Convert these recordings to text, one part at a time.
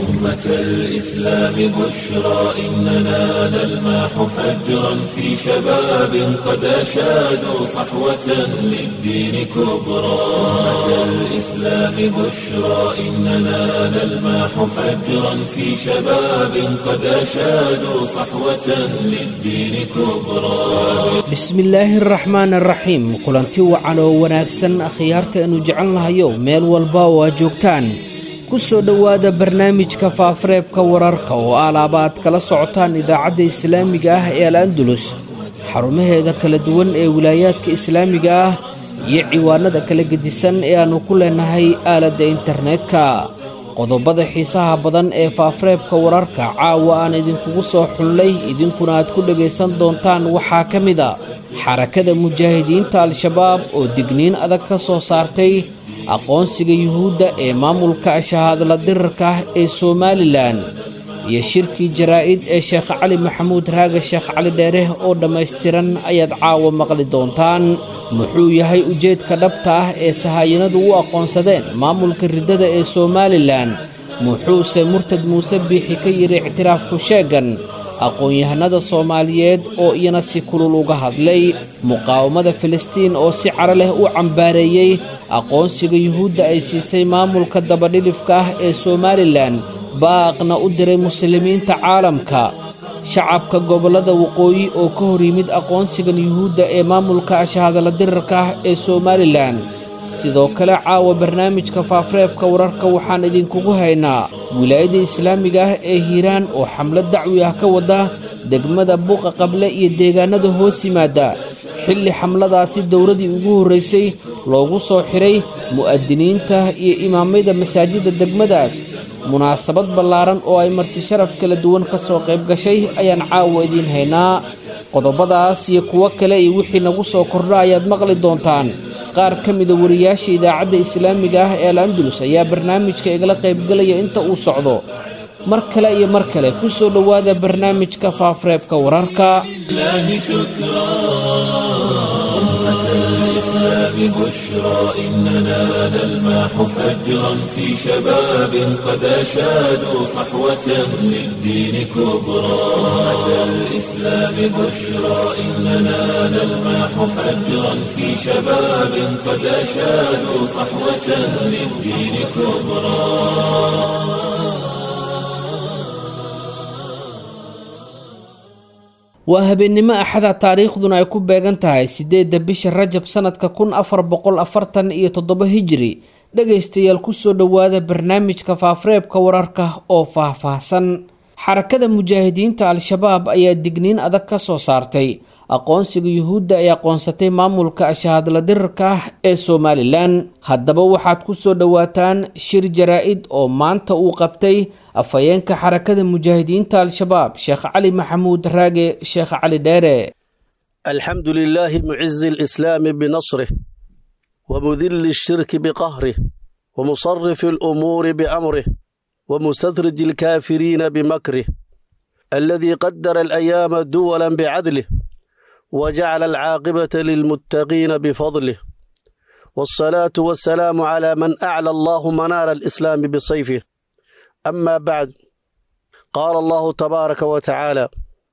أمة الإسلام بشرى إننا نلمح فجرا في شباب قد أشادوا صحوة للدين كبرى أمة الإسلام بشرى إننا نلمح فجرا في شباب قد أشادوا صحوة للدين كبرى bismillaahi araxmaan araxiim kulanti wacan oo wanaagsan akhyaarta aynu jecel nahayo meel walba oo aad joogtaan ku soo dhowaada barnaamijka faafareebka wararka oo alaaba aad kala socotaan idaacadda islaamiga ah ee al andulus xarumaheeda kala duwan ee wilaayaadka islaamiga ah iyo ciwaanada kala gedisan ee aannu ku leenahay aaladda internetka qodobada xiisaha badan ee faafareebka wararka caawa aan idinkugu soo xullay idinkuna aad ku dhegaysan doontaan waxaa ka mid a xarakada mujaahidiinta al-shabaab oo digniin adag ka soo saartay aqoonsiga yuhuudda ee maamulka shahaadla dirarka ah ee somalilan iyo shirkii jaraa'id ee sheekh cali maxamuud raaga sheekh cali dheereh oo dhammaystiran ayaad caawa maqli doontaan muxuu yahay ujeedka dhabta ah ee sahaayinadu u aqoonsadeen maamulka riddada ee somalilan muxuuse murtad muuse biixi ka yidhi ictiraafku sheegan aqoon-yahanada soomaaliyeed oo iyana si kulul uga hadlay muqaawamada filistiin oo si caro leh u cambaareeyey aqoonsiga yuhuudda ay siisay maamulka dabadhilifka ah ee somalilan baaqna u diray muslimiinta caalamka shacabka gobollada waqooyi oo ka hor yimid aqoonsigan yuhuudda ee maamulka ashahadala dirarka ah ee somalilan sidoo kale caawa barnaamijka faafareebka wararka waxaan idinkugu haynaa wilaayadda islaamiga ah ee hiiraan oo xamlad dacwi ah ka wada degmada buuqa qable iyo deegaanada hoos yimaada xilli xamladaasi dowladii ugu horraysay loogu soo xidhay mu'adiniinta iyo imaamyada masaajidda degmadaas munaasabad ballaaran oo ay marti sharaf kala duwan ka soo qayb gashay ayaan caawa idiin haynaa qodobadaas iyo kuwo kale iyo wixii nagu soo kordha ayaad maqli doontaan qaar ka mida wariyaasha idaacadda islaamiga ah ee al andulus ayaa barnaamijka igala qaybgelaya inta uu socdo mar kale iyo mar kale ku soo dhowaada barnaamijka faafareebka wararka بشرى إننا نلمح فجرا في شباب قد أشادوا صحوة للدين كبرى أمة الإسلام بشرى إننا نلمح فجرا في شباب قد أشادوا صحوة للدين كبرى waa habeennimo axada taariikhduna ay ku beegan tahay siddeedda bisha rajab sannadka kun afar boqol afartan iyo toddoba hijiri dhegaystayaal kusoo dhowaada barnaamijka faafareebka wararka oo faah-faahsan xarakada mujaahidiinta al-shabaab ayaa digniin adag ka soo saartay aqoonsiga yuhuudda ay aqoonsatay maamulka ashahadla dirarka ah ee somalilan haddaba waxaad ku soo dhowaataan shir jaraa-id oo maanta uu qabtay afhayeenka xarakada mujaahidiinta al-shabaab sheekh cali maxamuud raage sheekh cali dheere alxamdu lilaahi mucizi alislaami binasrih wamudili ashirki biqahrih wamusarifi alumuuri biamrih wamustadraji alkaafiriina bimakrih aladii qadara alayaama duwala bicadlih وجعل العاقبة للمتقين بفضله والصلاة والسلام على من أعلى الله منار الإسلام بصيفه أما بعد قال الله تبارك وتعالى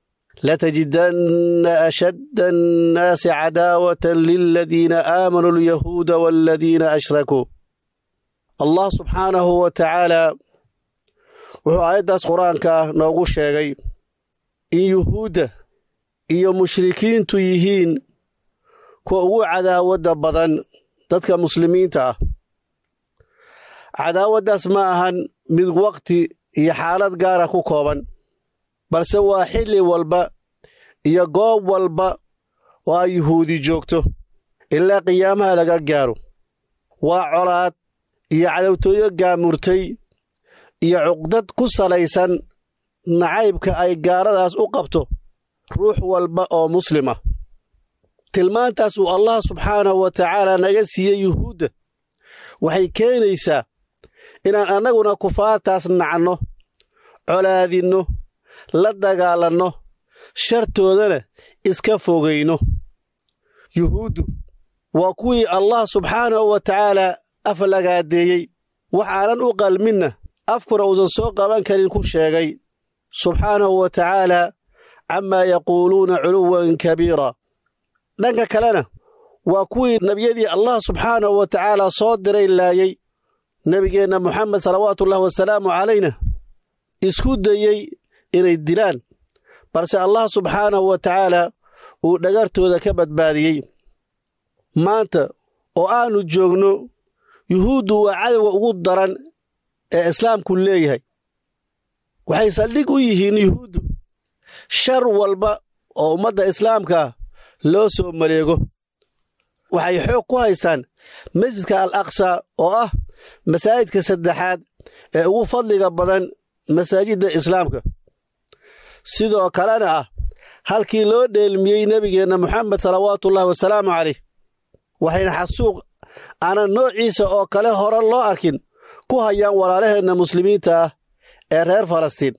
لتجدن أشد الناس عداوة للذين آمنوا اليهود والذين أشركوا الله سبحانه وتعالى wuxuu aayaddaas qur-aanka noogu sheegay in yuhuudda iyo mushrikiintu yihiin kuwa ugu cadaawadda badan dadka muslimiinta ah cadaawaddaas ma ahan mid waqti iyo xaalad gaara ku kooban balse waa xilli walba iyo goob walba oo ay yuhuudi joogto ilaa qiyaamaha laga gaaro waa colaad iyo cadowtooyo gaamurtay iyo cuqdad ku salaysan nacaybka ay gaaladaas u qabto ruux walba oo muslima tilmaantaas uu allah subxaanahu wa tacaala naga siiyey yuhuudda waxay keenaysaa inaan annaguna kufaartaas nacno colaadinno la dagaalanno shartoodana iska fogayno yuhuuddu waa kuwii allah subxaanahu wa tacaala aflagaadeeyey waxaanan u qalminna afkuna uusan soo qaban karin ku sheegay subxaanahu wa tacaala camaa yaquuluuna culuwan kabiira dhanka kalena waa kuwii nebiyadii allah subxaanahu wa tacaala soo diray laayey nebigeenna moxamed salawaatuullahi wasalaamu calayna isku dayey inay dilaan balse allah subxaanahu wa tacaala uu dhagartooda ka badbaadiyey maanta oo aannu joogno yuhuuddu waa cadowga ugu daran ee islaamku leeyahay waxay saldhig u yihiin yuhuuddu shar walba oo ummadda islaamka loo soo maleego waxay xoog ku haystaan masjidka al aqsa oo ah masaajidka saddexaad ee ugu fadliga badan masaajidda islaamka sidoo kalena ah halkii loo dheelmiyey nebigeenna moxamed salawaatuullahi wasalaamu caleyh waxayna xasuuq aanan noociisa oo kale hore loo arkin ku hayaan walaalaheenna muslimiinta ah ee reer falastiin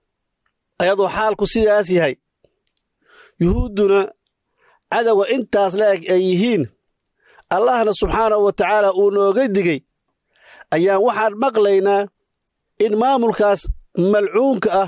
ayadoo xaalku sidaas yahay yuhuudduna cadowga intaas la eg ay yihiin allahna subxaanahu wa tacaala uu nooga digey ayaan waxaan maqlaynaa in maamulkaas malcuunka ah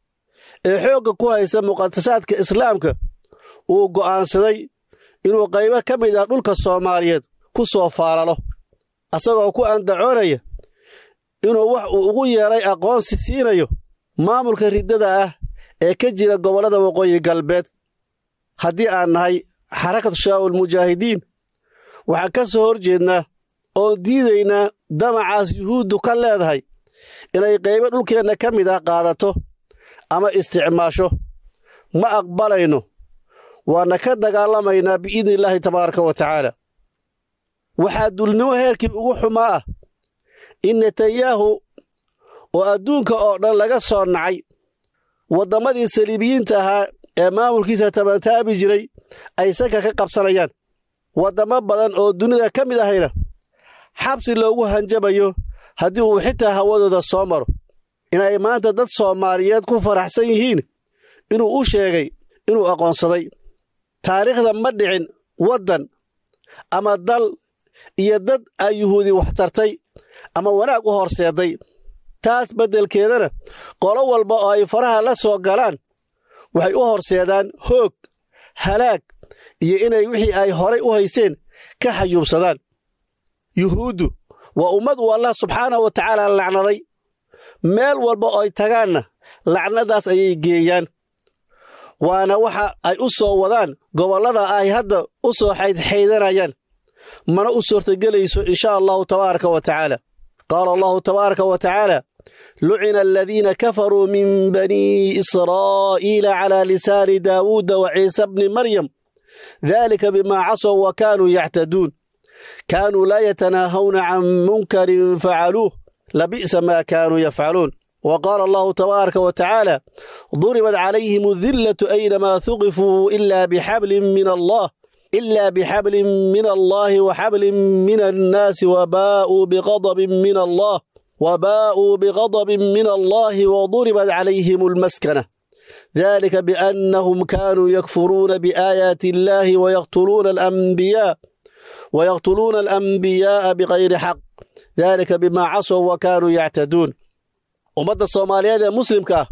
ee xoogga ku haysta muqadasaadka islaamka uu go'aansaday inuu qaybo ka mid ah dhulka soomaaliyeed ku soo faalalo asagoo ku andacoonaya inuu wax uu ugu yeeray aqoonsi siinayo maamulka riddada ah ee ka jira gobollada waqooyi galbeed haddii aan nahay xarakatu shabaabul mujaahidiin waxaan ka soo hor jeednaa oon diidaynaa damacaas yuhuuddu ka leedahay inay qaybo dhulkeenna ka mid ah qaadato ama isticmaasho ma aqbalayno waana ka dagaalamaynaa biidni illaahi tabaaraka wa tacaala waxaa dulnimo heerkii ugu xumaa ah in netanyahu oo adduunka oo dhan laga soo nacay wadammadii saliibiyiinta ahaa ee maamulkiisa tabantaabi jiray ay sanka ka qabsanayaan waddamo badan oo dunida ka mid ahayna xabsi loogu hanjabayo haddii uu xitaa hawadooda soo maro inay maanta dad soomaaliyeed ku faraxsan yihiin inuu u sheegay inuu aqoonsaday taariikhda ma dhicin waddan ama dal iyo dad ay yuhuudi wax tartay ama wanaag u horseeday taas beddelkeedana qolo walba oo ay faraha la soo galaan waxay u horseedaan hoog halaag iyo inay wixii ay horay u haysteen ka xayuubsadaan yuhuuddu waa ummad uu allah subxaanahu wa tacaala lacnaday meel walba oo ay tagaanna lacnadaas ayay geeyaan waana waxa ay u soo wadaan gobollada ay hadda u soo xaydxaydanayaan mana u suurtagelayso in sha allahu tabaaraka wa tacaala qaala allahu tabaaraka wa tacaala lucina aladiina kafaruu min banii israa'iila calaa lisaani daawuuda wa ciisa bni maryam dalika bimaa casow wa kaanuu yactaduun kaanuu laa yatanaahawna can munkarin facaluuh labi'sa maa kaanuu yafcaluun wa qaala allahu tabaaraka wa tacaala duribat calayhim adillatu aynamaa huqifuu ila bixablin min allah إلا بحبل من الله وحبل من الناس وباءوا بغضب من الله وباءوا بغضب من الله وضربت عليهم المسكنة ذلك بأنهم كانوا يكفرون بآيات الله ويقتلون الأنبياء ويقتلون الأنبياء بغير حق ذلك بما عصوا وكانوا يعتدون ومدى الصومالية مسلم كا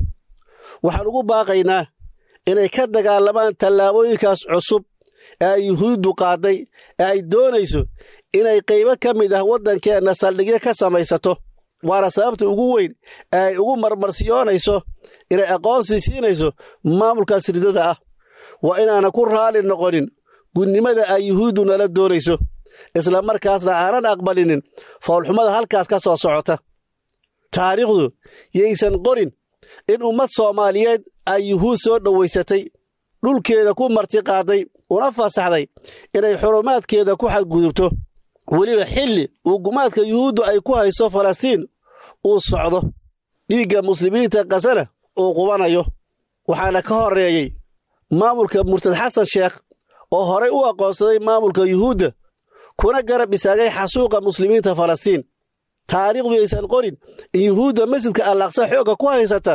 وحنقول باقينا إنay ka dagaalamaan tallaabooyinkaas cusub ee ay yuhuuddu qaaday ee ay doonayso inay qaybo ka mid ah waddankeenna saldhigyo ka samaysato waana sababta ugu weyn ee ay ugu marmarsiyoonayso inay aqoonsi siinayso maamulkaas ridada ah waa inaana ku raali noqonin gudnimada ay yuhuuddu nala doonayso isla markaasna aanan aqbalinin foolxumada halkaas ka soo socota taariikhdu yaysan qorin in ummad soomaaliyeed ay yuhuud soo dhowaysatay dhulkeeda ku martiqaaday una fasaxday inay xurumaadkeeda ku xadgudubto weliba xilli uu gumaadka yuhuuddu ay ku hayso falastiin uu socdo dhiigga muslimiinta kasana uu qubanayo waxaana ka horreeyey maamulka murtad xasan sheekh oo horay u aqoonsaday maamulka yuhuudda kuna garab istaagay xasuuqa muslimiinta falastiin taariikhdu yaysan qorin in yuhuudda masjidka allaqsa xoogga ku haysata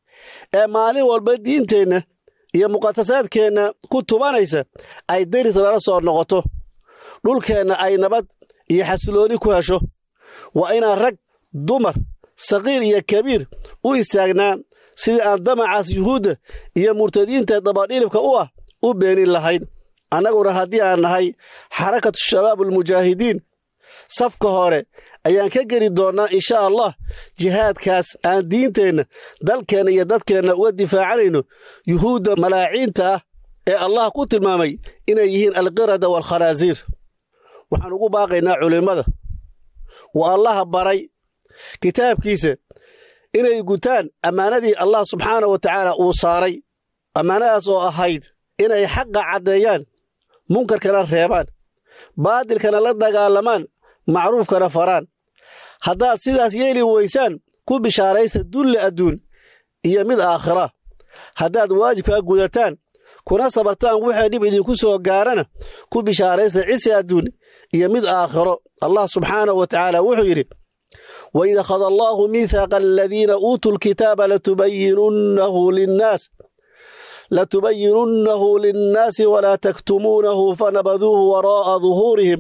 ee maalin walba diinteenna iyo muqadasaadkeenna ku tubanaysa ay deris lala soo noqoto dhulkeenna ay nabad iyo xasilooni ku hesho waa inaan rag dumar saqiir iyo kabiir u istaagnaa sidii aan damacaas yuhuudda iyo murtadiinta dabadhilibka u ah u beenin lahayn annaguna haddii aan nahay xarakatu shabaab almujaahidiin safka hore ayaan ka geli doonnaa insha allah jihaadkaas aan diinteenna dalkeenna iyo dadkeenna uga difaacanayno yuhuudda malaaciinta ah ee allah ku tilmaamay inay yihiin alqirada waalkhanaasiir waxaan ugu baaqaynaa culimmada waa allaha baray kitaabkiisa inay gutaan ammaanadii allah subxaana wa tacaala uu saaray ammaanadaas oo ahayd inay xaqa caddeeyaan munkarkana reebaan baadilkana la dagaalamaan macruufkana faraan haddaad sidaas yeeli weysaan ku bishaaraysta dulli adduun iyo mid aakhira haddaad waajibkaa gudataan kuna sabartaan waxay dhib idinku soo gaarana ku bishaaraysta cisi adduun iyo mid aakhiro allah subxaanahu wa tacaala wuxuu yidhi waid akhada allaahu miithaaqa aladiina uutuu lkitaaba latubayinunnahu linnaas latubayinunnahu linnaasi walaa taktumuunahu fanabaduuhu waraa'a duhuurihim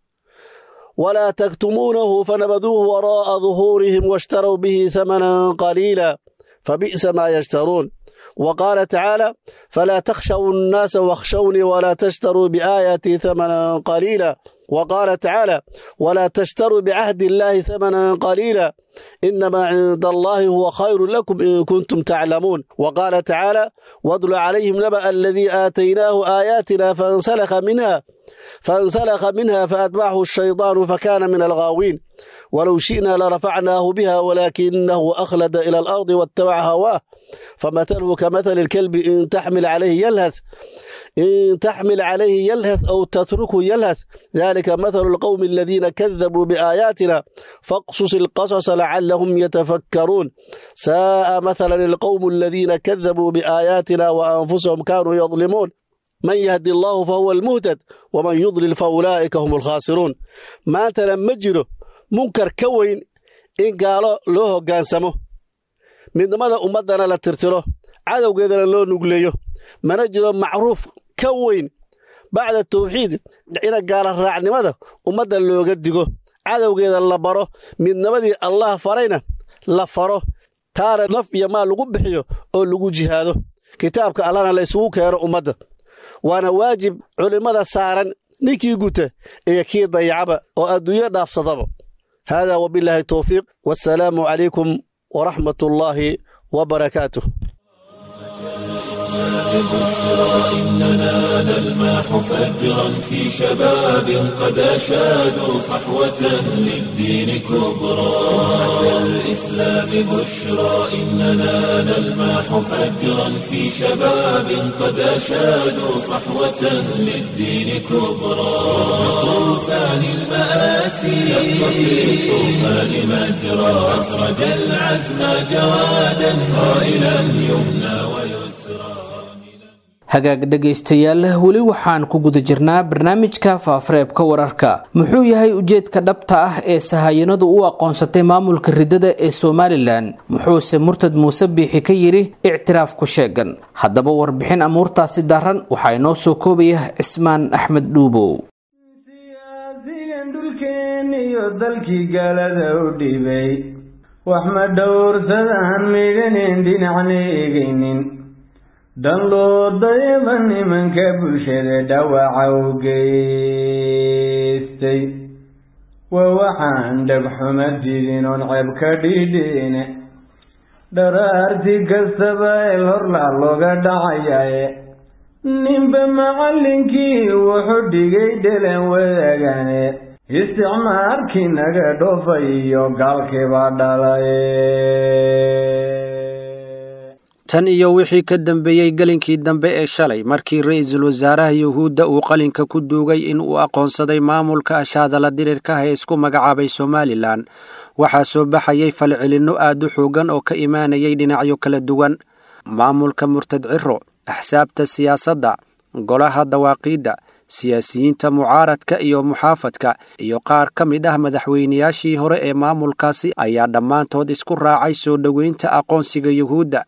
ولا تكتمونه فنبذوه وراء ظهورهم واشتروا به ثمنا قليلا فبئس ما يشترون وقال تعالى فلا تخشوا الناس واخشوني ولا تشتروا بآياتي ثمنا قليلا وقال تعالى ولا تشتروا بعهد الله ثمنا قليلا إنما عند الله هو خير لكم إن كنتم تعلمون وقال تعالى واتل عليهم نبأ الذي آتيناه آياتنا فانسلخ منها فانسلخ منها فأتبعه الشيطان فكان من الغاوين ولو شئنا لرفعناه بها ولكنه أخلد إلى الأرض واتبع هواه فمثله كمثل الكلب إن تحمل عليه يلهث إن تحمل عليه يلهث أو تتركه يلهث ذلك مثل القوم الذين كذبوا بآياتنا فاقصص القصص لعلهم يتفكرون ساء مثلا القوم الذين كذبوا بآياتنا وأنفسهم كانوا يظلمون من يهدي الله فهو المهتد ومن يضلل فأولئك هم الخاسرون ما لما جiro munkar ka weyn in gaalo loo hoggaansamo midnimada ummaddana la tirtiro cadowgeedana loo nugleeyo mana jiro macruuf ka weyn bacda tawxiid ina gaala raacnimada ummadda looga digo cadowgeeda la baro midnimadii allah farayna la faro taana naf iyo maal lagu bixiyo oo lagu jihaado kitaabka allahna la isugu keeno ummadda waana waajib culimmada saaran ninkii guta iyo kii dayacaba oo adduunyo dhaafsadaba hada wabilaahi towfiiq wassalaamu calaykum waraxmat ullaahi wabarakaatuh بشرى إننا نلمح فجرا في شباب قد أشادوا صحوة للدين كبرى أتى الإسلام بشرى إننا نلمح فجرا في شباب قد أشادوا صحوة للدين كبرى طوفان المآسي شق في الطوفان مجرى أسرج العزم جوادا صائلا يمنى ويسرى hagaag dhegaystayaal weli waxaan ku guda jirnaa barnaamijka faafareebka wararka muxuu yahay ujeedka dhabta ah ee sahayanadu u aqoonsatay maamulka ridada ee somalilan muxuuse murtad muuse biixi ka yidhi ictiraaf ku sheegan haddaba warbixin amuurtaasi daran waxaa inoo soo koobaya cismaan axmed dhuubow siyaasigan dhulkeeniyo dalkii gaalada u dhibay wax ma dhowrsadaan midhaneen dhinacna egaynin dhan loo dayaba nimanka bulshada dhawaca u geystay waa waxaan dhagxuma didin oon ceeb ka dhidhiine dharaarti kastaba el horlaa looga dhacayae ninba macallinkii wuxuu dhigay dhelan wadaagane isticmaarkii naga dhoofay iyo gaalkiibaa dhalay tan iyo wixii ka dambeeyey gelinkii dambe ee shalay markii ra-iisul wasaaraha yuhuudda uu qalinka ku duugay in uu aqoonsaday maamulka ashaadala dirirkaha ee isku magacaabay somalilan waxaa soo baxayay falcelinno aad u xoogan oo ka imaanayay dhinacyo kala duwan maamulka murtad ciro axsaabta siyaasadda golaha dawaaqiidda siyaasiyiinta mucaaradka iyo muxaafadka iyo qaar ka mid ah madaxweynayaashii hore ee maamulkaasi ayaa dhammaantood isku raacay soo dhoweynta aqoonsiga yuhuudda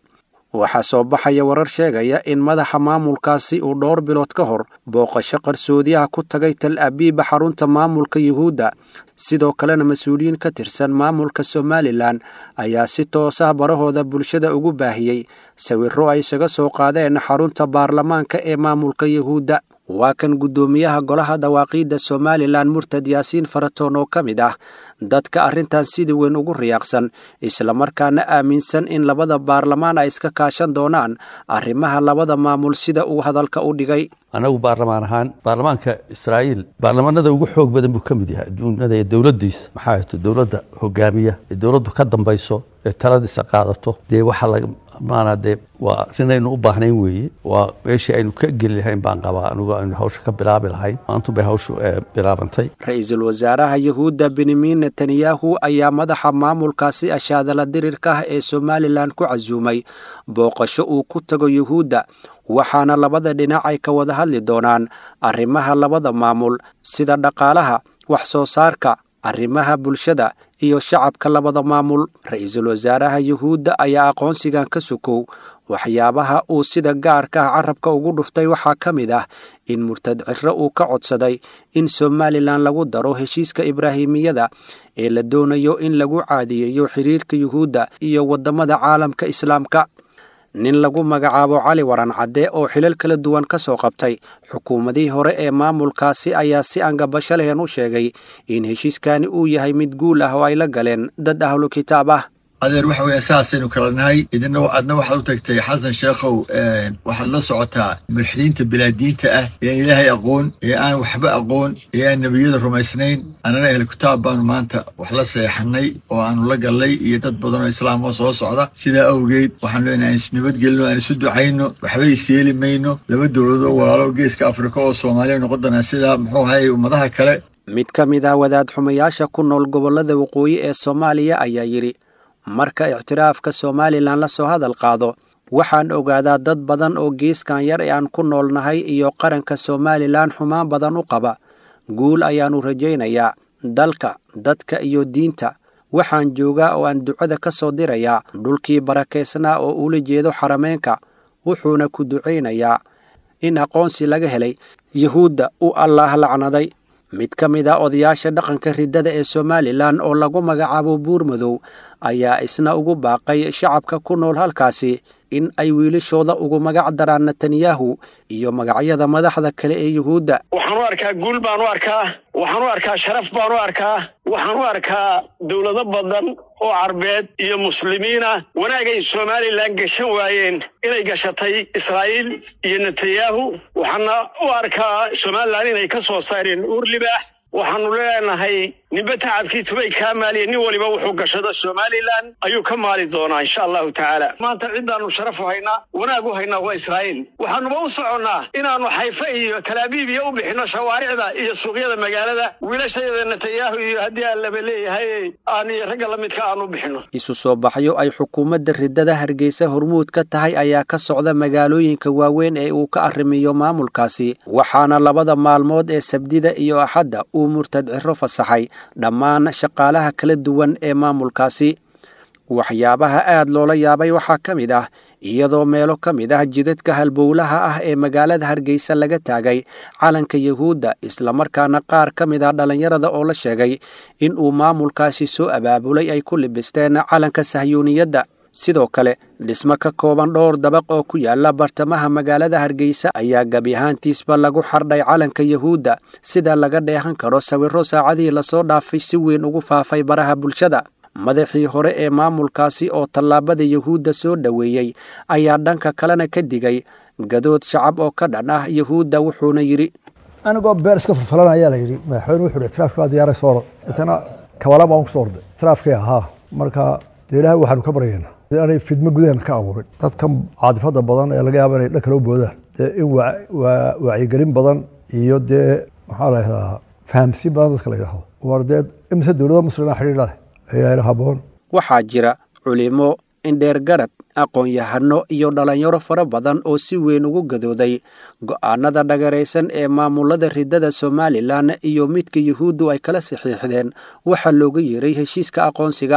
waxaa soo baxaya warar sheegaya in madaxa maamulkaasi uu dhowr bilood ka hor booqasho qarsoodiyaha ku tagay tal abiiba xarunta maamulka yuhuudda sidoo kalena mas-uuliyiin ka tirsan maamulka somalilan ayaa si toosah barahooda bulshada ugu baahiyey sawirro ay isaga soo qaadeen xarunta baarlamaanka ee maamulka yuhuudda waa kan guddoomiyaha golaha dawaaqiidda somalilan murtad yaasiin faratoon oo ka mid ah dadka arrintan sidii weyn ugu riyaaqsan islamarkaana aaminsan in labada baarlamaan ay iska kaashan doonaan arrimaha labada maamul sida uu hadalka u dhigay annagu baarlamaan ahaan baarlamaanka israa'iil baarlamaanada ugu xoog badan buu ka mid yahay adduunyada ee dowladdiisa maxaa ahto dowladda hogaamiya ee dowladdu ka dambayso ee taladiisa qaadato dee waxaa laga maanaa dee waa arrin aynu u baahnayn weeye waa meeshii aynu ka geli lahayn baan qabaa anigu aynu hawsha ka bilaabi lahayn maantu bay hawshu bilaabantay ra-iisul wasaaraha yuhuudda benyamin netanyahu ayaa madaxa maamulkaasi ashaadala dirirka ah ee somalilan ku casuumay booqasho uu ku tago yuhuudda waxaana labada dhinac ay ka wada hadli doonaan arrimaha labada maamul sida dhaqaalaha wax soo saarka arrimaha bulshada iyo shacabka labada maamul ra-iisul wasaaraha yuhuudda ayaa aqoonsigan ka sokow waxyaabaha uu sida gaarka ah carabka ugu dhuftay waxaa ka mid ah in murtad ciro uu ka codsaday in somalilan lagu daro heshiiska ibraahimiyada ee la doonayo in lagu caadiyeeyo xiriirka yuhuudda iyo waddamada caalamka islaamka nin lagu magacaabo cali waran cadde oo xilal kala duwan ka soo qabtay xukuumadihii hore ee maamulkaasi ayaa si angabasho lehen u sheegay in heshiiskani uu yahay mid guul ah oo ay la galeen dad ahlu kitaab ah adeer waxa weya saasaynu kala nahay idina adna waxaad u tagtay xasan sheekhow waxaad la socotaa mulxidiinta bilaadiinta ah ee aan ilaahay aqoon ee aan waxba aqoon ee aan nebiyada rumaysnayn annana ahlu kitaab baanu maanta wax la seexanay oo aanu la gallay iyo dad badan oo islaam oo soo socda sidaa awgeed waxaanu leenahay aan isnabadgelino aan isu ducayno waxba isyeeli mayno laba dowladoo walaalo geeska afrika oo soomaaliya noqon doonaa sidaa muxuu ahay ummadaha kale mid ka mid ah wadaad xumayaasha ku nool gobollada waqooyi ee soomaaliya ayaa yidhi marka ictiraafka somalilan la soo hadal qaado waxaan ogaadaa dad badan oo geeskan yar ee aan ku noolnahay iyo qaranka somalilan xumaan badan u qaba guul ayaannu rajaynayaa dalka dadka iyo diinta waxaan joogaa oo aan ducada ka soo dirayaa dhulkii barakaysnaa oo ula jeedo xarameenka wuxuuna ku ducaynayaa in aqoonsi laga helay yuhuudda uu allaah lacnaday mid ka mid a odayaasha dhaqanka riddada ee somalilan oo lagu magacaabo buurmadow ayaa isna ugu baaqay shacabka ku nool halkaasi in ay wiilashooda ugu magac daraan netanyahu iyo magacyada madaxda kale ee yuhuudda waxaan u arkaa guul baan u arkaa waxaan u arkaa sharaf baan u arkaa waxaan u arkaa dowlado badan oo carbeed iyo muslimiina wanaagay somalilan gashan waayeen inay gashatay israa'iil iyo netanyahu waxaana u arkaa somalilan inay ka soo saareen uur libaax waxaanu leenahay ninba tacabkii tubay kaa maaliya nin waliba wuxuu gashado somalilan ayuu ka maali doonaa insha allahu tacaala maanta ciddaannu sharaf u haynaa wanaag u haynaa waa israa'iil waxaanuba u soconnaa inaannu xayfa iyo talaabiib iyo u bixinno shawaaricda iyo suuqyada magaalada wiilashayada netanyahu iyo haddii aan laba leeyahay aan iyo ragga la midka aan u bixinno isu soo baxyo ay xukuumadda riddada hargeysa hormuud ka tahay ayaa ka socda magaalooyinka waaweyn ee uu ka arrimiyo maamulkaasi waxaana labada maalmood ee sabdida iyo axadda uu murtad ciro fasaxay dhammaan shaqaalaha kala duwan ee maamulkaasi waxyaabaha aad loola yaabay waxaa ka mid ah iyadoo meelo ka mid ah jidadka halbowlaha ah ee magaalada hargeysa laga taagay calanka yuhuudda islamarkaana qaar ka mid ah dhallinyarada oo la sheegay in uu maamulkaasi soo abaabulay ay ku libisteen calanka sahyuuniyadda sidoo kale dhismo ka kooban dhowr dabaq oo ku yaala bartamaha magaalada hargeysa ayaa gebi ahaantiisba lagu xardhay calanka yuhuudda sida laga dheehan karo sawirro saacadihii lasoo dhaafay si weyn ugu faafay baraha bulshada madaxii hore ee maamulkaasi oo tallaabada yuhuudda soo dhoweeyey ayaa dhanka kalena ka digay gadood shacab oo ka dhan ah yuhuudda wuxuuna yidhi anigoo beer iska falfalan ayaa la yidhi madaxweyne wuxuu itiraafki baa diyaaray soo orod intana kabala baan ku soo orday itiraafkii ahaa marka dee ilaahay waxaanu ka baryaynaa aanay fidmo gudaheena ka abuurin dadkan caadifada badan ee laga yaaba inay dhan kale u boodaan dee in wacyigelin badan iyo dee maxaa la yidhahdaa fahamsiin badan dadka la yidhahdo war dee imise dowlada muslima xidhiidha leh ayaa ila haboon waxaa jira culimo indheergarad aqoon-yahano iyo dhallinyaro fara badan oo si weyn ugu gadooday go'aanada dhagaraysan ee maamulada riddada somalilan iyo midka yuhuuddu ay kala saxiixdeen waxaa looga yeeray heshiiska aqoonsiga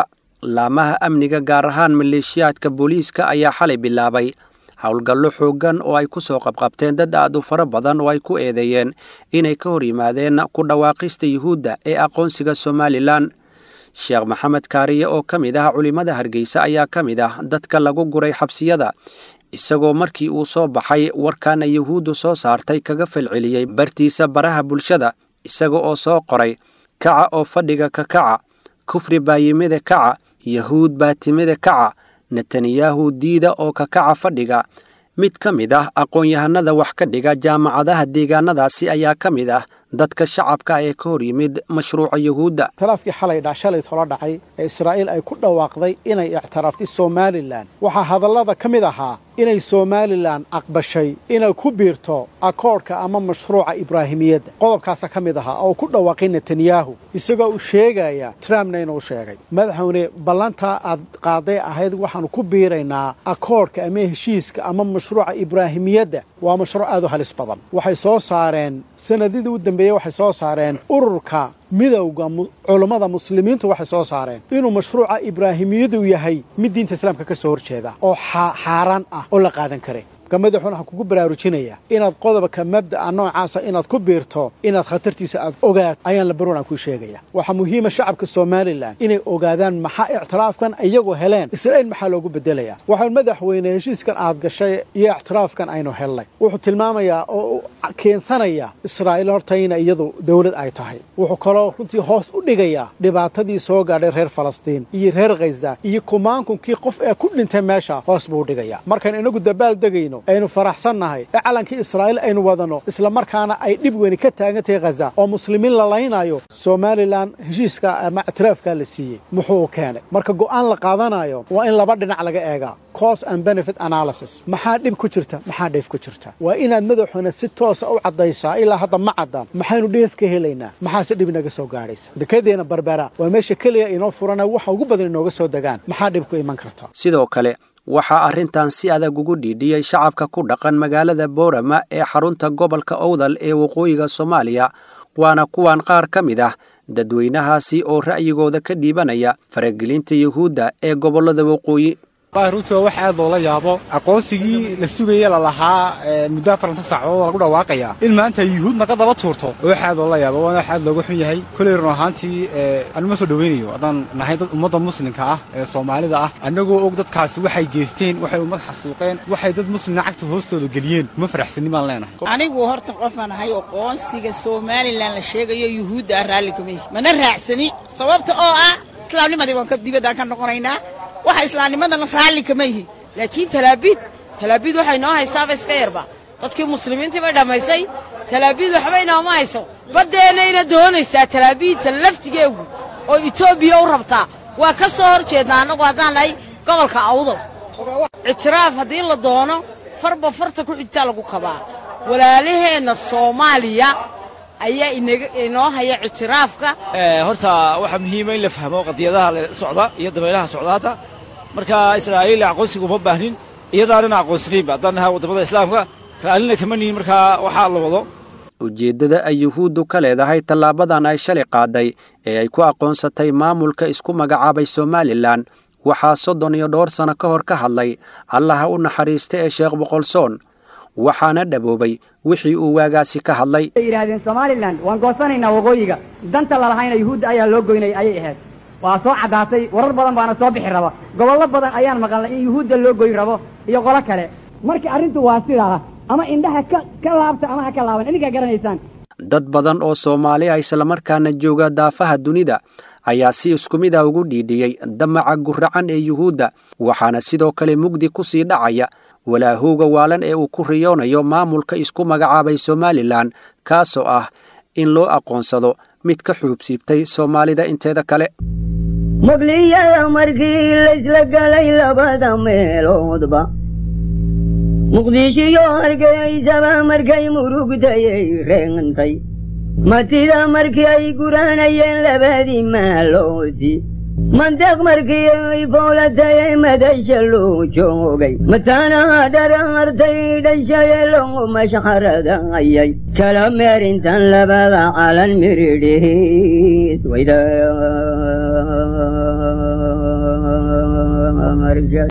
laamaha amniga gaar ahaan maleeshiyaadka booliiska ayaa xalay bilaabay howlgallo xooggan oo ay ku soo qabqabteen dad aad u fara badan oo ay ku eedeeyeen inay ka hor yimaadeen ku dhawaaqista yuhuudda ee aqoonsiga somalilan sheekh maxamed kaariye oo ka mid ah culimmada hargeysa ayaa ka mid ah dadka lagu guray xabsiyada isagoo markii uu soo baxay warkaana yuhuuddu soo saartay kaga falceliyey bartiisa baraha bulshada isaga oo soo qoray kaca oo fadhiga ka kaca kufri baa yimide kaca yahuud baa timide kaca netanyahu diida oo ka kaca fadhiga mid ka mid ah aqoon-yahanada wax ka dhiga jaamacadaha deegaanadaasi ayaa ka mid ah dadka shacabka ee ka hor yimid mashruuca yuhuudda talaafkii xalay dha shalay tolo dhacay ee israa'iil ay ku dhawaaqday inay ictiraaftay somalilan waxaa hadallada ka mid ahaa inay somalilan aqbashay inay ku biirto akoodhka ama mashruuca ibraahimiyadda qodobkaasa ka mid ahaa oo ku dhawaaqay netanyahu isagoo uu sheegaya trumpna inuu sheegay madaxweyne ballantaa aad qaaday ahayd waxaanu ku biiraynaa akoodhka ama heshiiska ama mashruuca ibraahimiyadda waa mashruuc aad u halis badan waxay soo saareen sanadidii u dambeeyey waxay soo saareen ururka midowda culummada muslimiintu waxay soo saareen inuu mashruuca ibraahimiyadu yahay mid diinta islaamka ka soo horjeeda oo xaaraan ah oo la qaadan karay marka madaxuuna waxaan kugu baraarujinayaa inaad qodobka mabda'a noocaasa inaad ku biirto inaad khatartiisa aad ogaad ayaan la baroon aan kuu sheegaya waxaa muhiima shacabka somalilan inay ogaadaan maxaa ictiraafkan iyagoo heleen israa'iil maxaa loogu bedelayaa waxaan madaxweyne heshiiskan aad gashay iyo ictiraafkan aynu helnay wuxuu tilmaamayaa oo keensanayaa israa'iil horta ina iyadu dowlad ay tahay wuxuu kaloo runtii hoos u dhigayaa dhibaatadii soo gaadhay reer falastiin iyo reer khaza iyo kumaankukii qof ee ku dhintay meesha hoos buu u dhigayaa markaan inagu dabaal degayno aynu faraxsannahay ee calankii israa'iil aynu wadanno isla markaana ay dhib weyni ka taagan tahay khaza oo muslimiin la laynayo somalilan heshiiska ama ictiraafkaa la siiyey muxuu keenay marka go'aan la qaadanayo waa in laba dhinac laga eegaa cos and benefit analysis maxaa dhib ku jirta maxaa dheef ku jirta waa inaad madaxuna si toosa u caddaysaa ilaa hadda ma caddaan maxaynu dheef ka helaynaa maxaase dhib inaga soo gaadhaysa dekedeena barbera waa meesha keliya inoo furana waxa ugu badan inooga soo degaan maxaa dhib ku iman karta sidoo kale waxaa arrintan si adag ugu dhiidhiyey shacabka ku dhaqan magaalada boorama ee xarunta gobolka owdal ee waqooyiga soomaaliya waana kuwan qaar ka mid ah dadweynahaasi oo ra'yigooda ka dhiibanaya faragelinta yuhuudda ee gobollada waqooyi runtii waa wax aad loola yaabo aqoonsigii la sugaya lalahaa muddo afaranta saacadood lagu dhawaaqaya in maanta yuhuud naga daba tuurto wax aad loola yaabo waana wax aad looga xun yahay koley run ahaantii anuma soo dhoweynayo haddaan nahay dad ummadda muslimka ah ee soomaalida ah annagoo og dadkaasi waxay geysteen waxay ummad xasuuqeen waxay dad muslimna cagta hoostooda geliyeen uma faraxsanin baan leenahay anigu horta qofaan ahay aqoonsiga somalilan la sheegayo yuhuudda ah raalli kamay mana raacsani sababta oo ah islaamnimadii waan dibaddaan ka noqonaynaa waxa islaamnimadana raalli kama yihi laakiin talaabiid talaabiid waxay noo haysaaba iska yarba dadkii muslimiintii bay dhammaysay talaabiid waxba inooma hayso baddeenayna doonaysaa talaabiidta laftigeegu oo etoobiya u rabtaa waa ka soo hor jeednaa annagu haddaan nahay gobolka awdal ictiraaf haddii la doono farba farta ku xigtaa lagu kabaa walaalaheenna soomaaliya ayaa inoo haya ictiraafka horta waxaa muhiima in la fahmo qadiyadaha socda iyo dabaylaha socdaata marka israa'iil aqoonsiga uma baahnin iyadaanana aqoonsanaynba haddaan nahay waddamada islaamka raalina kama nihin markaa waxaa la wado ujeeddada ay yuhuuddu ka leedahay tallaabadan ay shalay qaaday ee ay ku aqoonsatay maamulka isku magacaabay somalilan waxaa soddon iyo dhowr sanno ka hor ka hadlay allaha u naxariista ee sheekh boqolsoon waxaana dhaboobay wixii uu waagaasi ka hadlay yidhaahdeen somalilan waan goosanaynaa waqooyiga danta lalahayna yuhuudda ayaa loo goynayay ayay ahayd waa soo caddaatay warar badan baana soo bixi raba gobollo badan ayaan maqalnay in yuhuudda loo goyn rabo iyo qolo kale marka arrintu waa sidaa ama indhaha ka ka laabta ama ha ka laaban idinkaa garanaysaan dad badan oo soomaali ah islamarkaana jooga daafaha dunida ayaa si isku mid ah ugu dhiidhiyey damaca guracan ee yuhuudda waxaana sidoo kale mugdi ku sii dhacaya walaahowga waalan ee uu ku riyoonayo maamulka isku magacaabay somalilan kaasoo ah in loo aqoonsado mid ka xuubsiibtay soomaalida inteeda kale muqliyada markii laysla galay labada meeloodba muqdishiyo hargeysaba markay murugtayay reentay matida markii ay guranayeen labadii maaloodi mandeeq markii ay fowlatayay madasha loo joogay mataanaha dharaartay dhashaye loo mashxaradayay kala meerintan labada calan miridhiis wayda marja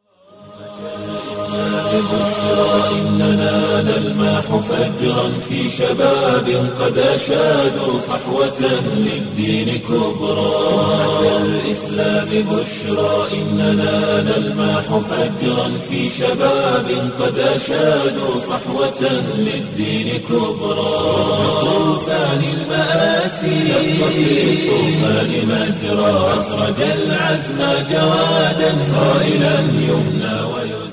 بشرى إننا نلمح فجرا في شباب قد أشادوا صحوة للدين كبرى أتى الإسلام بشرى إننا نلمح فجرا في شباب قد أشادوا صحوة للدين كبرى طوفان المآسي شق في الطوفان مجرى أسرج العزم جوادا صائلا يمنى ويسرى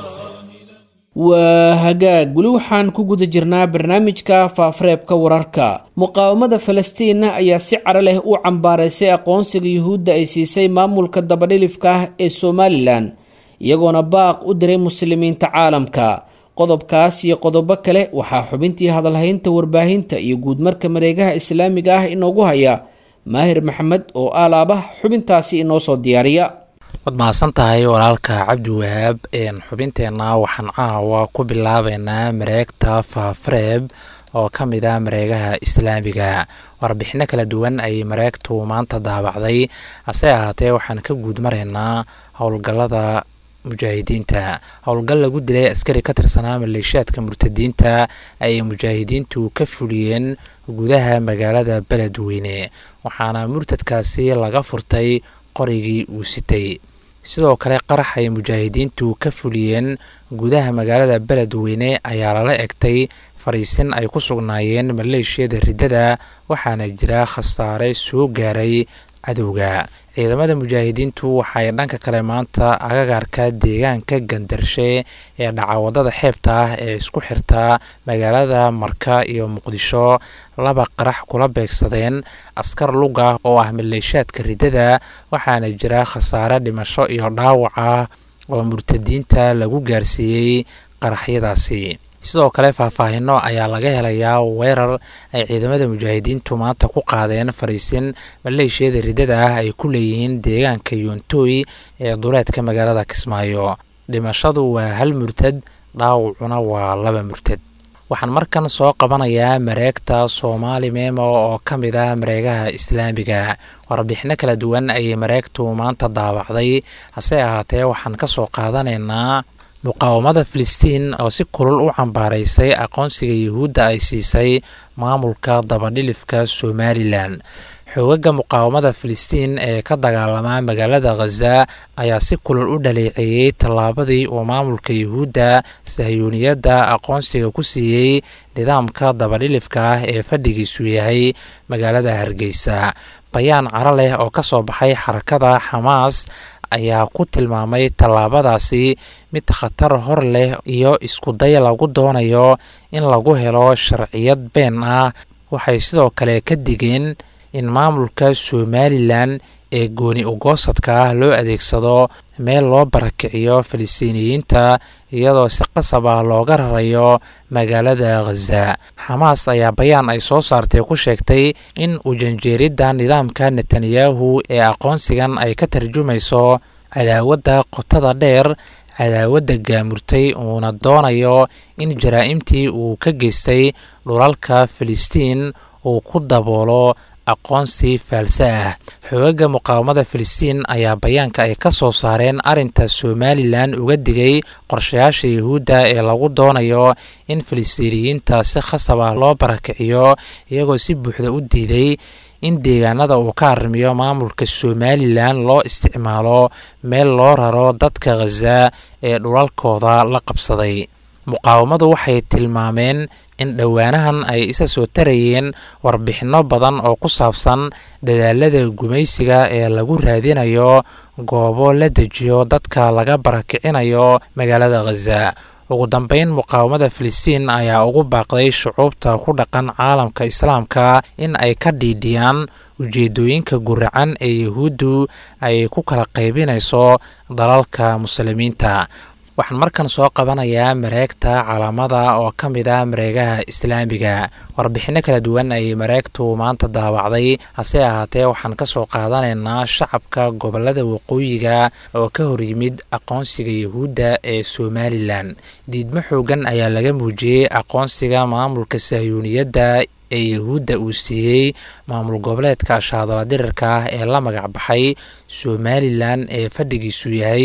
waa hagaag weli waxaan ku guda jirnaa barnaamijka faafareebka wararka muqaawamada falastiinna ayaa si caro leh u cambaaraysay aqoonsiga yuhuudda ay siisay maamulka dabadhilifka ah ee somalilan iyagoona baaq u diray muslimiinta caalamka qodobkaas iyo qodobo kale waxaa xubintii hadalhaynta warbaahinta iyo guudmarka mareegaha islaamiga ah inoogu haya maahir maxamed oo aalaaba xubintaasi inoo soo diyaariya waad mahadsan tahay walaalka cabdi wahaab xubinteenna waxaan caawa ku bilaabeynaa mareegta faafareeb oo ka mid ah mareegaha islaamiga warbixino kala duwan ayay mareegtu maanta daabacday hase ahaatee waxaan ka guud maraynaa howlgallada mujaahidiinta howlgal lagu dilay askari ka tirsanaa maleeshiyaadka murtadiinta ayay mujaahidiintu ka fuliyeen gudaha magaalada beledweyne waxaana murtadkaasi laga furtay qorigii uu sitay sidoo kale qarax ay mujaahidiintu ka fuliyeen gudaha magaalada beledweyne ayaa lala egtay fariisin ay ku sugnaayeen maleeshiyada riddada waxaana jira khasaare soo gaaray cadowga ciidamada mujaahidiintu waxay dhanka kale maanta agagaarka deegaanka gandarshe ee dhacawadada xeebta ah ee isku xirta magaalada marka iyo muqdisho laba qarax kula beegsadeen askar luga oo ah maleeshaadka riddada waxaana jira khasaare dhimasho iyo dhaawac ah oo murtadiinta lagu gaarsiiyey qaraxyadaasi sidoo kale faahfaahino ayaa laga helayaa weerar ay ciidamada mujaahidiintu maanta ku qaadeen fariisin maleeshiyada riddada ah ay ku leeyihiin deegaanka yontooy ee duleedka magaalada kismaayo dhimashadu waa hal murtad dhaawacuna waa laba murtad waxaan markan soo qabanayaa mareegta soomaali meemo oo ka mid ah mareegaha islaamiga warbixino kala duwan ayay mareegtu maanta daabacday hase ahaatee waxaan ka soo qaadanaynaa muqaawamada filistiin oo si kulul u cambaaraysay aqoonsiga yuhuudda ay siisay maamulka dabadhilifka somalilan xoogaga muqaawamada filistiin ee ka dagaalamaa magaalada khaza ayaa si kulul u dhaleeceeyey tallaabadii uu maamulka yuhuudda sahyuuniyadda aqoonsiga ku siiyey nidaamka dabadhilifka ah ee fadhigiisu yahay magaalada hargeysa bayaan caro leh oo ka soo baxay xarakada xamaas ayaa ku tilmaamay tallaabadaasi mid khatar hor leh iyo iskuday lagu doonayo in lagu helo sharciyad been ah waxay sidoo kale ka digeen in maamulka somalilan ee gooni ugoosadka ah loo adeegsado meel loo barakiciyo falistiiniyiinta iyadoo si qasab ah looga rarayo magaalada khaza xamaas ayaa bayaan ay soo saartay ku sheegtay in ujanjeeridda nidaamka netanyahu ee aqoonsigan ay ka tarjumayso cadaawadda qotada dheer cadaawadda gaamurtay uuna doonayo in jaraa'imtii uu ka geystay dhulalka filistiin uu ku daboolo aqoonsi faalse ah xoogaga muqaawamada filistiin ayaa bayaanka ay ka soo saareen arrinta somalilan uga digay qorshayaasha yuhuudda ee lagu doonayo in filistiiniyiinta si khasab ah loo barakiciyo iyagoo si buuxda u diiday in deegaanada uu ka arrimiyo maamulka somalilan loo isticmaalo meel loo raro dadka khaza ee dhulalkooda la qabsaday muqaawamadu waxay tilmaameen in dhowaanahan ay isa soo tarayeen warbixinno badan oo ku saabsan dadaalada gumaysiga ee lagu raadinayo goobo la dejiyo dadka laga barakicinayo magaalada khaza ugu dambeyn muqaawamada filistiin ayaa ugu baaqday shucuubta ku dhaqan caalamka islaamka in ay ka dhiidhiyaan ujeedooyinka guracan ee yuhuuddu ay ku kala qaybinayso dalalka muslimiinta waxaan markan soo qabanayaa mareegta calaamada oo ka mid ah mareegaha islaamiga warbixinno kala duwan ayay mareegtu maanta daawacday hase ahaatee waxaan ka soo qaadanaynaa shacabka gobolada waqooyiga oo ka horyimid aqoonsiga yuhuudda ee somalilan diidmo xoogan ayaa laga muujiyey aqoonsiga maamulka sahyuuniyadda ee yuhuudda uu siiyey maamul goboleedka shaadala dirirka ah ee la magac baxay somalilan ee fadhigiisu yahay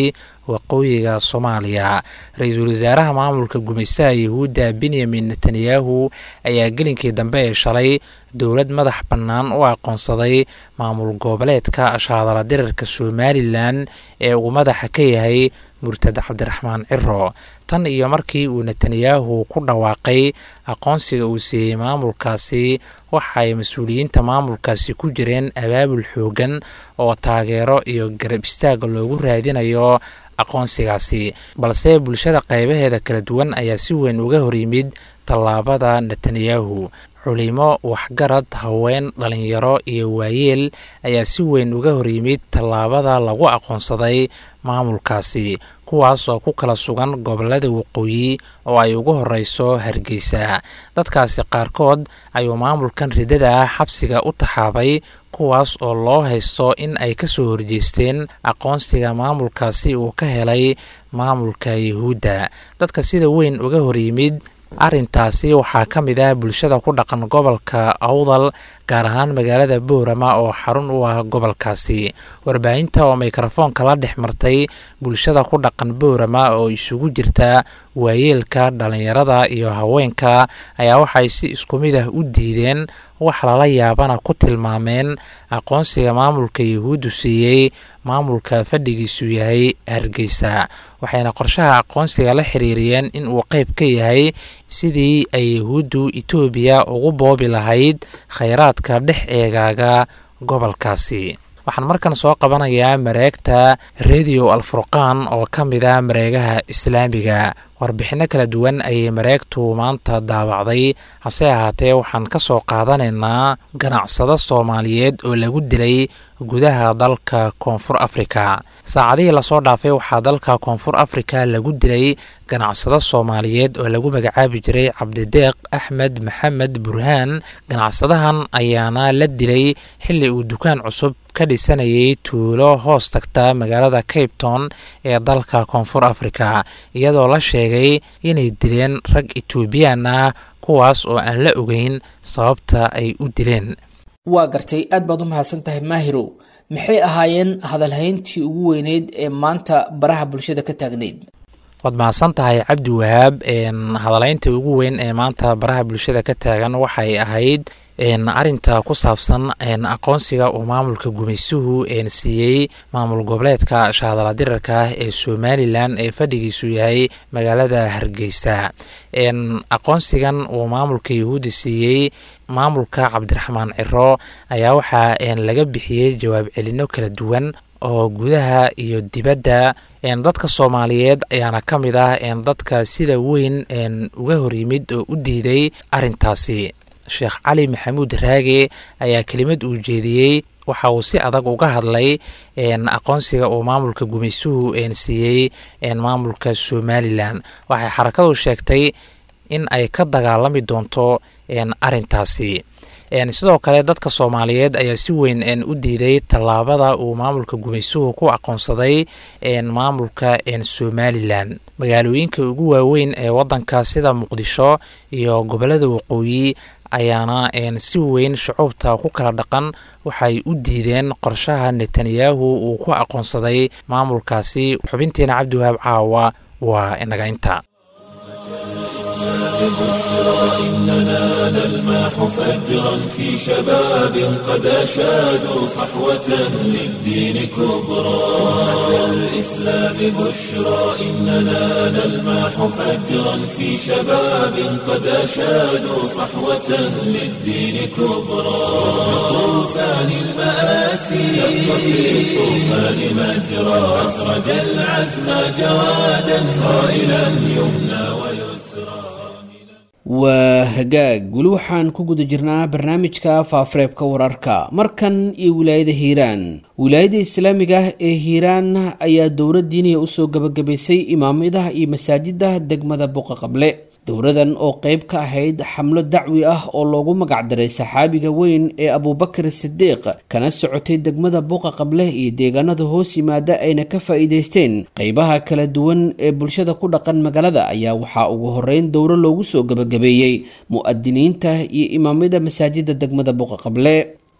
waqooyiga soomaaliya ra-iisul wasaaraha maamulka gumaystaha yahuudda benyamin netanyahu ayaa gelinkii dambe ee shalay dowlad madax bannaan u aqoonsaday maamul goboleedka ashaadala dirarka somalilan ee uu madaxa ka yahay murtad cabdiraxmaan ciro tan iyo markii uu netanyahu ku dhawaaqay aqoonsiga uu siiyey maamulkaasi waxa ay mas-uuliyiinta maamulkaasi ku jireen abaabul xoogan oo taageero iyo garab istaaga loogu raadinayo aqoonsigaasi balse bulshada qaybaheeda kala duwan ayaa si weyn uga horyimid tallaabada netanyahu culimo waxgarad haween dhalinyaro iyo waayeel ayaa si weyn uga horyimid tallaabada lagu aqoonsaday maamulkaasi kuwaas oo ku kala sugan gobolada waqooyi oo ay ugu horeyso hargeysa dadkaasi qaarkood ayuu maamulkan riddada ah xabsiga u taxaabay kuwaas oo loo haysto in ay ka soo horjeesteen aqoonsiga maamulkaasi uu ka helay maamulka yuhuudda dadka sida weyn uga horyimid arrintaasi waxaa ka mid ah bulshada ku dhaqan gobolka awdal gaar ahaan magaalada boorama oo xarun u ah gobolkaasi warbaahinta oo mikrofoonka la dhex martay bulshada ku dhaqan boorama oo isugu jirta waayeelka dhalinyarada iyo haweenka ayaa waxay si isku mid ah u diideen wax lala yaabana ku tilmaameen aqoonsiga maamulka yuhuuddu siiyey maamulka fadhigiisu yahay hargeysa waxayna qorshaha aqoonsiga la xiriiriyeen in uu qayb ka yahay sidii ay yuhuuddu etoobiya ugu boobi lahayd khayraadka dhex eegaaga gobolkaasi waxaan markan soo qabanayaa mareegta radio alfurqaan oo ka mid a mareegaha islaamiga warbixinno kala duwan ayay mareegtu maanta daawacday hase ahaatee waxaan ka soo qaadanaynaa ganacsado soomaaliyeed oo lagu dilay gudaha dalka koonfur afrika saacadihii lasoo dhaafay waxaa dalka koonfur afrika lagu dilay ganacsado soomaaliyeed oo lagu magacaabi jiray cabdideeq axmed maxamed burhaan ganacsadahan ayaana la dilay xilli uu dukaan cusub ka dhisanayay tuulo hoos tagta magaalada cape town ee dalka koonfur afrika iyadoo la sheegay inay dileen rag etoobiyaan ah kuwaas oo aan la ogeyn sababta ay u dileen waa gartay aad baad u mahadsan tahay maahirow maxay ahaayeen hadalhayntii ugu weyneyd ee maanta baraha bulshada ka taagnayd waad mahadsan tahay cabdi wahaab hadalaynta ugu weyn ee maanta baraha bulshada ka taagan waxay ahayd arinta ku saabsan aqoonsiga uu maamulka gumaysuhu siiyey maamul goboleedka shahadala dirarka ah ee somalilan ee fadhigiisu yahay magaalada hargeysa aqoonsigan uu maamulka yuhuudda siiyey maamulka cabdiraxmaan ciro ayaa waxaa laga bixiyey jawaab celino kala duwan oo gudaha iyo dibadda dadka soomaaliyeed ayaana ka mid ah dadka sida weyn uga horyimid oo u diiday arintaasi sheekh cali maxamuud raage ayaa kelimad uu jeediyey waxa uu si adag uga hadlay aqoonsiga uu maamulka gumaysuhu siiyey maamulka somalilan waxay xarakadu sheegtay in ay ka dagaalami doonto arintaasi sidoo kale dadka soomaaliyeed ayaa si weyn u diiday tallaabada uu maamulka gumaysuhu ku aqoonsaday maamulka somalilan magaalooyinka ugu waaweyn ee wadanka sida muqdisho iyo gobolada waqooyi ayaana si weyn shucuubta ku kala dhaqan waxay u diideen qorshaha netanyahu uu ku aqoonsaday maamulkaasi xubintiina cabdiwahaab caawa waa inaga inta بشرى إننا نلمح فجرا في شباب قد أشادوا صحوة للدين كبرى أتى الإسلام بشرى إننا نلمح فجرا في شباب قد أشادوا صحوة للدين كبرى طوفان المآسي شق في الطوفان مجرى أسرج العزم جوادا صائلا يمنى ويسرى waa hagaag weli waxaan ku guda jirnaa barnaamijka faafareebka wararka markan iyo wilaayada hiiraan wilaayada islaamiga ah ee hiiraan ayaa dowlad diiniya usoo gabagabaysay imaamadaha iyo masaajida degmada buqa qable dowladan oo qeyb ka ahayd xamlo dacwi ah oo loogu magacdaray saxaabiga weyn ee abuubakar sidiiq kana socotay degmada buuqa qable iyo deegaanada hoos yimaada ayna ka faa-iideysteen qeybaha kala duwan ee bulshada ku dhaqan magaalada ayaa waxaa ugu horeyn dowro loogu soo gabagabeeyey mu-adiniinta iyo imaamyada masaajida degmada buuqa qable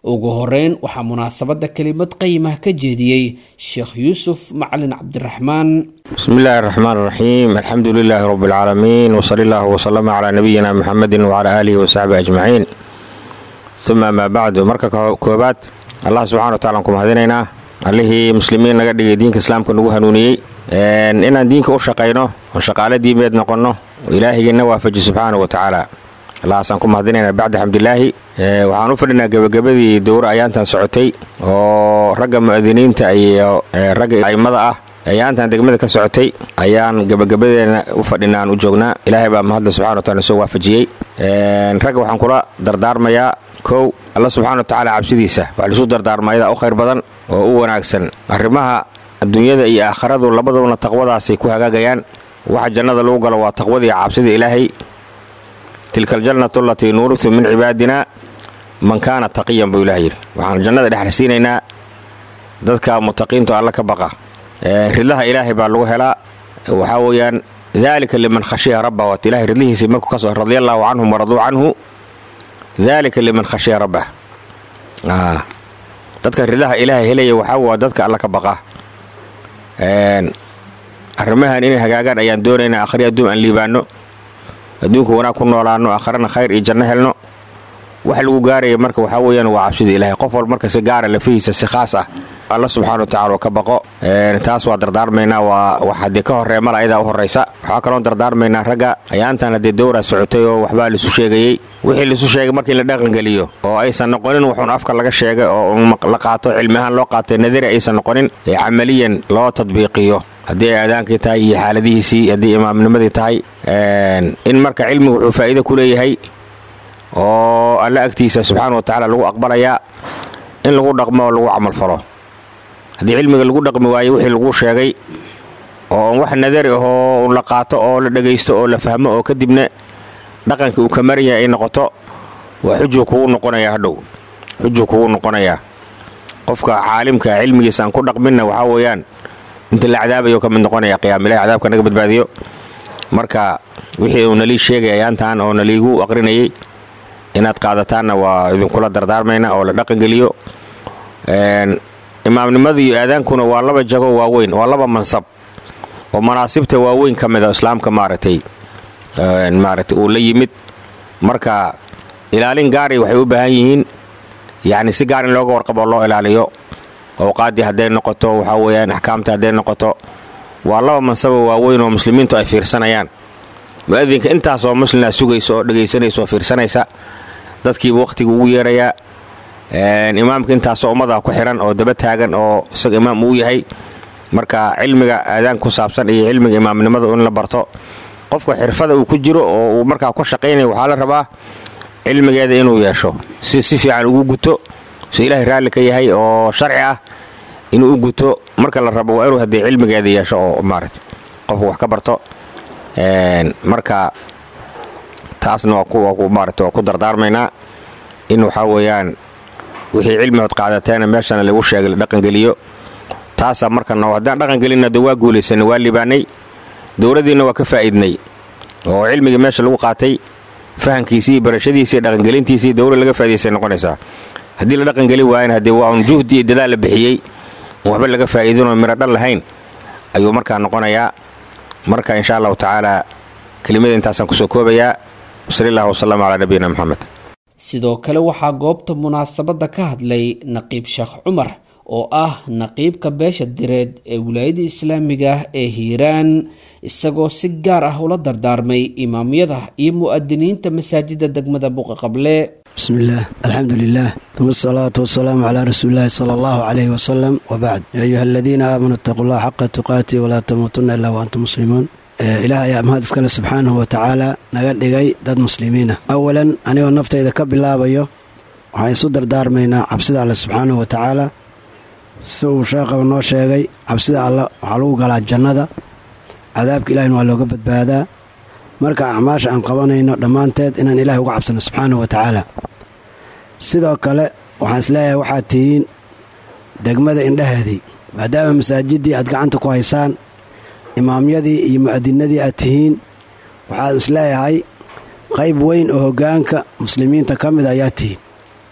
ugu horeyn waxaa munaasabadda kelimad qayimah ka jeediyey sheekh yuusuf macalin cabdiraxmaan بسم الله الرحمن الرحيم الحمد لله رب العالمين وصلى الله وسلم على نبينا محمد وعلى آله وصحبه أجمعين ثم ما بعد marka koobaad allah subxana wa taala aan ku mahadinaynaa allihii muslimiin naga dhigay diinka islaamka nagu hanuuniyey inaan diinka u shaqayno oo shaqaale diimeed noqonno oo ilaahigeenna waafaji subxaana wa tacaala allahaasaan ku mahadinaynaa bacda xamdilaahi waxaan u fadhinaa gebagabadii dowra ayaantan socotay oo ragga mu'adiniinta iyo ragga a'immada ah ayaantan degmada ka socotay ayaan gebagabadeena u fadhinaan u joognaa ilaahay baa mahadle subxana wa taala soo waafajiyey ragga waxaan kula dardaarmayaa kow alla subxana wa tacaala cabsidiisa wax lisu dardaarmayada u khayr badan oo u wanaagsan arrimaha adduunyada iyo aakharadu labaduna taqwadaasay ku hagaagayaan waxa jannada lagu galo waa taqwadii cabsida ilaahay tilka aljannatu alatii nuurisu min cibaadina man kaana taqiyan buu ilaah yidhi waxaan jannada dhexrsiinaynaa dadka mutaqiinto alla ka baqa ridlaha ilaahay baa lagu helaa waxaa weeyaan daalika liman khashiya rabba waat ilahay ridlihiisii markuu ka soo radia allaahu canhum waraduu canhu daalika liman khashiya rabbah dadka ridlaha ilaahay helaya waxaa waa dadka alla ka baqa arrimahan inay hagaagaan ayaan doonaynaa akhri adduun aan liibaanno adduunka wanaag ku noolaanno akhrana khayr iyo janno helno wax lagu gaaraya marka waxaa weeyaan waa cabsida ilaahay qof walba marka si gaara lafihiisa si khaas ah alla subxaana wa tacala oo ka baqo taas waa dardaarmaynaa waa wax haddii ka horreeya mal ayadaa u horraysa waxaa kaloon dardaarmaynaa ragga ayaantan haddii dowraa socotay oo waxbaa laisu sheegayey wixii laisu sheegay markii la dhaqangeliyo oo aysan noqonin wuxuun afka laga sheegay oo la qaato cilmi ahaan loo qaatay nadari aysan noqonin ee camaliyan loo tadbiiqiyo haddii ay aadaankii tahay iyo xaaladihiisii haddii imaamnimadii tahay in marka cilmigu wuxuu faa'iido ku leeyahay oo alla agtiisa subxaana wa tacaala lagu aqbalayaa in lagu dhaqmo oo lagu camalfalo haddii cilmiga lagu dhaqmi waayo wixii lagu sheegay oo wax nadari ahoo la qaato oo la dhegaysto oo la fahmo oo kadibna dhaqankii uu ka maran yahay ay noqoto waa xujuu kugu noqonayaa hadhow xujuu kugu noqonayaa qofka caalimka cilmigiisa aan ku dhaqminna waxaa weeyaan inta la cadaabayo ka mid noqonaya qiyaamilahi cadaabka naga badbaadiyo marka wixii uu nalii sheegay ayaantan oo naliigu aqrinayay inaad qaadataanna waa idinkula dardaarmayna oo la dhaqangeliyo imaamnimada iyo aadaankuna waa laba jago waaweyn waa laba mansab oo manaasibta waaweyn ka mid a islaamka maaragtay maaragtay uu la yimid marka ilaalin gaari waxay u baahan yihiin yacni si gaar in looga warqabo oo loo ilaaliyo awqaaddii hadday noqoto waxaa weeyaan axkaamta hadday noqoto waa laba mansabo waaweyn oo muslimiintu ay fiirsanayaan mu'adinka intaasoo muslimna sugaysa oo dhegaysanaysa oo fiirsanaysa dadkiiba wakhtiga ugu yeerayaa imaamka intaasoo ummadaa ku xiran oo daba taagan oo isaga imaam uu yahay marka cilmiga aadaan ku saabsan iyo cilmiga imaamnimada in la barto qofka xirfada uu ku jiro oo uu markaa ku shaqaynaya waxaa la rabaa cilmigeeda inuu yeesho si si fiican ugu guto si ilaahay raalli ka yahay oo sharci ah inuu u guto marka la rabo waa inuu haddii cilmigeeda yeesho oo maaragta qofku wax ka barto marka taasna waa maarata waa ku dardaarmaynaa in waxaa weeyaan wixii cilmihood qaadateena meeshana lagu sheegay la dhaqangeliyo taasaa markana haddaan dhaqangelinna de waa guulaysanay waa libaanay dowladdiinna waa ka faa'iidnay oo cilmigii meesha lagu qaatay fahankiisii barashadiisii dhaqangelintiisii dowlad laga faa'idaystay noqonaysaa haddii la dhaqangeli waayana haddee waa un juhdi iyo dadaal la bixiyey waxba laga faa'iidinoo miro dhal lahayn ayuu markaa noqonayaa marka insha allahu tacaala kelimada intaasaan kusoo koobayaa wasali allahu wasalam calaa nabiyina moxamed sidoo kale waxaa goobta munaasabadda ka hadlay naqiib sheekh cumar oo ah naqiibka beesha direed ee wilaayada islaamiga ah ee hiiraan isagoo si gaar ah ula dardaarmay imaamyada iyo mu'adiniinta masaajida degmada buqa qable bismi illaah alxamdu lilah uma asalaatu wasalaamu calaa rasuulillahi sala allahu calayhi wasalam wabacd yaa ayuha aladiina aamanuu itaquu llaha xaqa tuqaati walaa tamuutunna ilaa wa antum muslimuun ilaah ayaa mahad iskale subxaanahu watacaala naga dhigay dad muslimiina awalan anigoo naftayda ka bilaabayo waxaan isu dardaarmaynaa cabsida alle subxaanahu watacaala si uu sheekhaba noo sheegay cabsida alle waxaa lagu galaa jannada cadaabka ilahina waa looga badbaadaa marka acmaasha aan qabanayno dhammaanteed inaan ilaahay uga cabsano subxaanahu watacaala sidoo kale waxaan isleeyahay waxaad tihiin degmada indhaheedii maadaama masaajiddii aad gacanta ku haysaan imaamyadii iyo mu'adinadii aad tihiin waxaad isleeyahay qayb weyn oo hoggaanka muslimiinta ka mid ayaa tihiin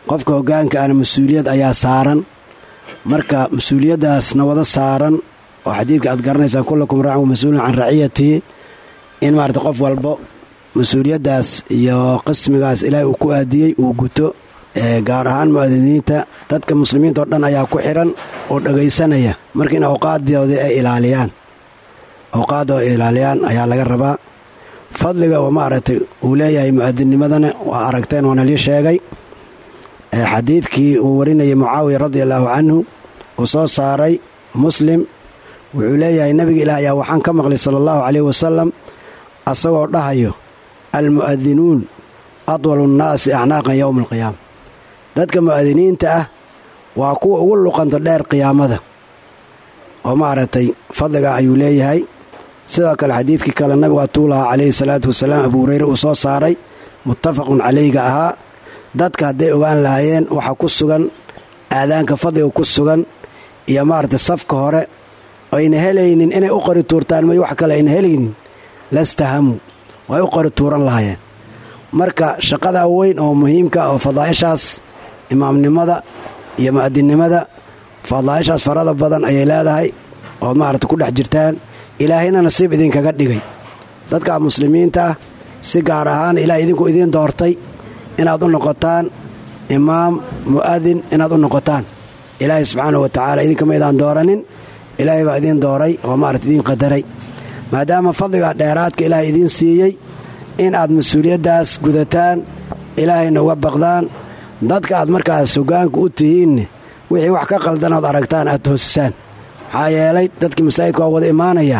qofka hoggaanka ana mas-uuliyad ayaa saaran marka mas-uuliyaddaasna wada saaran oo xadiidka aad garanaysaan kullakum raacin mas-uulun can raciyatihi in maarata qof walbo mas-uuliyaddaas iyo qismigaas ilaahay uu ku aadiyey uu guto gaar ahaan mu'adiniinta dadka muslimiinta oo dhan ayaa ku xidhan oo dhegaysanaya marka in awqaaddoodii ay ilaaliyaan awqaadda ay ilaaliyaan ayaa laga rabaa fadliga oo maaragtay uu leeyahay mu'adinnimadana waa aragteen waana lii sheegay xadiidkii uu warinayay mucaawiya radi allaahu canhu uu soo saaray muslim wuxuu leeyahay nebiga ilaah ayaa waxaan ka maqlay sala allahu caleyhi wasalam asagoo dhahayo almu'adinuun adwalu nnaasi acnaaqan yowma alqiyaama dadka mu'adiniinta ah waa kuwa ugu luqanta dheer qiyaamada oo maaragtay fadliga ayuu leeyahay sidoo kale xadiidkii kale nabigu atuu lahaa calayhi salaatu wasalaam abuu hureyre uu soo saaray muttafaqun calayga ahaa dadka hadday ogaan lahaayeen waxaa ku sugan aadaanka fadliga ku sugan iyo maaragtay safka hore ayna helaynin inay u qori tuurtaan may wax kale ayna helaynin lastahamuu way u qori tuuran lahaayeen marka shaqadaa weyn oo muhiimka oo fadaa'ishaas imaamnimada iyo mu'adinnimada fadaa'ishaas farada badan ayay leedahay ood maaragta ku dhex jirtaan ilaahayna nasiib idinkaga dhigay dadka muslimiinta ah si gaar ahaan ilaah idinku idiin doortay inaad u noqotaan imaam mu'adin inaad u noqotaan ilaahay subxaanahu wa tacaala idinkama idaan dooranin ilaahay baa idiin dooray oo maarata idiin qadaray maadaama fadliga dheeraadka ilaahay idiin siiyey in aad mas-uuliyaddaas gudataan ilaahayna uga baqdaan dadka aad markaas hoggaanka u tihiinne wixii wax ka qaldan ood aragtaan aad toosisaan maxaa yeelay dadkii masaajidka waa wada imaanayaa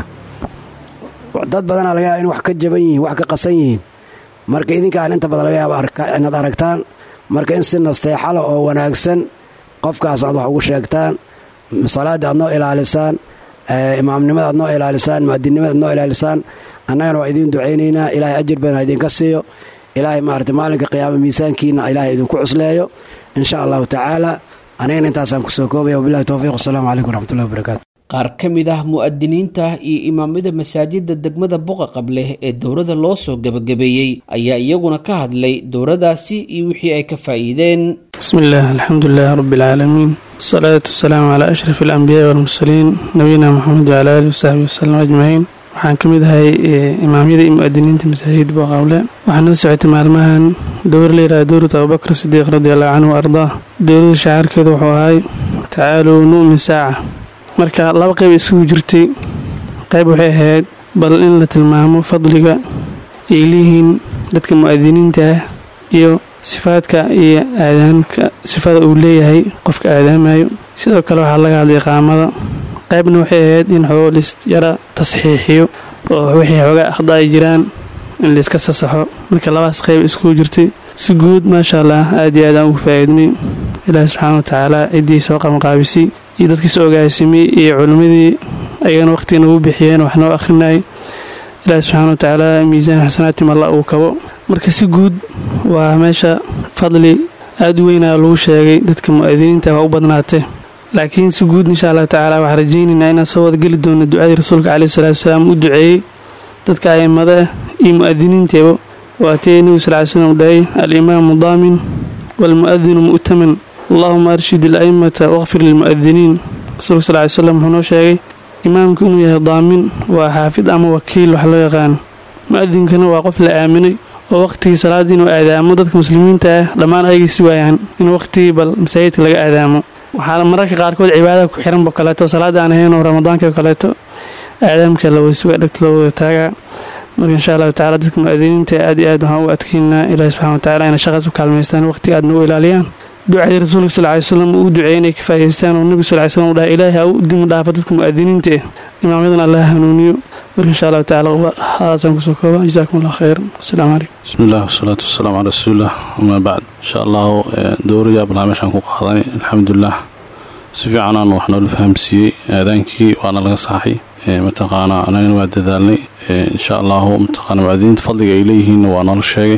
dad badanaa laga yaaba in wax ka jaban yihiin wax ka qasan yihiin marka idinkaan inta badan laga yaaba inaad aragtaan marka in si nasteexala oo wanaagsan qofkaas aad wax ugu sheegtaan salaadda aad noo ilaalisaan imaamnimada aad noo ilaalisaan mu'adinnimada aad noo ilaalisaan annagana waa idiin ducaynaynaa ilaahay ajir badan ha idinka siiyo ilaahay maarata maalinka qiyaama miisaankiina ilaahay idinku cusleeyo insha allahu tacaala anigana intaasaan kusoo koobaya wabilahi towfiiq wasalaamu calaykum waraxmatullahi wabarakaatu qaar ka mid ah mu'adiniinta iyo imaamada masaajidda degmada buqa qableh ee dowladda loo soo gebagabeeyey ayaa iyaguna ka hadlay dowladaasi iyo wixii ay ka faa'iideen بسم الله الحمد لله رب العالمين والصلاة والسلام على أشرف الأنبياء والمرسلين نبينا محمد وعلى آله وصحبه وسلم أجمعين waxaan ka mid ahay imaamyada iyo mu'adiniinta masaajid boqawle waxaa noo socotay maalmahan dowr la yidhaha dowrat abubakr sidiiq radiallahu canhu wa ardaa dowladda shacaarkeedu wuxuu ahay tacaaluu nu'min saaca marka laba qayb isugu jirtay qayb waxay ahayd bal in la tilmaamo fadliga ay leeyihiin dadka mu'adiniinta ah iyo sifaadka iyo aadaanka sifada uu leeyahay qofka aadaamayo sidoo kale waxaa laga hadlay qaamada qaybna waxay ahayd in xoolis yara tasxiixiyo oo wixii xoogaa akhda ay jiraan in layska sasaxo marka labaas qayb iskugu jirtay si guud maasha allah aad iyo aad aan ugu faa'iidnay ilaahi subxaana wa tacaala ciddii soo qabanqaabisay iyo dadkii soo ogaasimay iyo culimmadii ayagana waqhtiga nagu bixiyeen wax noo akhrinayay ilaahi subxaana wa tacaala miisaan xasanaatim alla uu kabo marka si guud waa meesha fadli aad u weynaa lagu sheegay dadka mu'adiniinta waa u badnaatee laakiin si guud insha allahu tacaala waxaan rajaynaynaa inaan soo wadageli doono ducadii rasuulka caleyhi salaatu wasalaam u duceeyey dadka a'immada iyo mu'adiniinteeba waatee nebigu sal ly slam dhahay alimaamu daamin waalmu'adinu mu'taman allahuma arshid ala'immata waqfir lilmu'adiniin rasuulka sal ly slam wuxuu noo sheegay imaamku inuu yahay daamin waa xaafid ama wakiil wax loo yaqaano mu'adinkana waa qof la aaminay oo waqhtigii salaadda inuu aadaamo dadka muslimiinta ah dhammaan ayagay si waayaan in waqhtigii bal masaajidka laga aadaamo waxaa mararka qaarkood cibaadada ku xiranba kaleeto salaada aan ahaynoo ramadaanka kaleeto aadaamka la wasuga dhegta loo wada taagaa marka insha allahu tacala dadka mu'adiniinta aad iyo aad waxaan u adkeynaa ilaahi subxana wa tacala inay shaqaas u kaalmaystaan waqtiga aadna u ilaaliyaan ducadii rasuulka sal ly slam uu u duceeyey inay ka faa'idaystaan oo nebigu sal ly slam u dhahay ilaahi ha u dimi dhaafo dadka mu'adiniinta eh imaamyadan allah hanuuniyo marka insha allahu tacala hadaasaan kusoo kooba jazaakum allah khayr asalaamu calaykum بسم الله والصلاة والسلام على رسول الله وما بعد إن شاء الله دوري أبلا مشان ku qaadanay alxamdulilah si fiican aan wax noola fahamsiiyey aadaankii waana laga saxay mataqaanaa anagana waa dadaalnay insha allahu mataqaana mucadiniinta fadliga ay leeyihiinna waa noola sheegay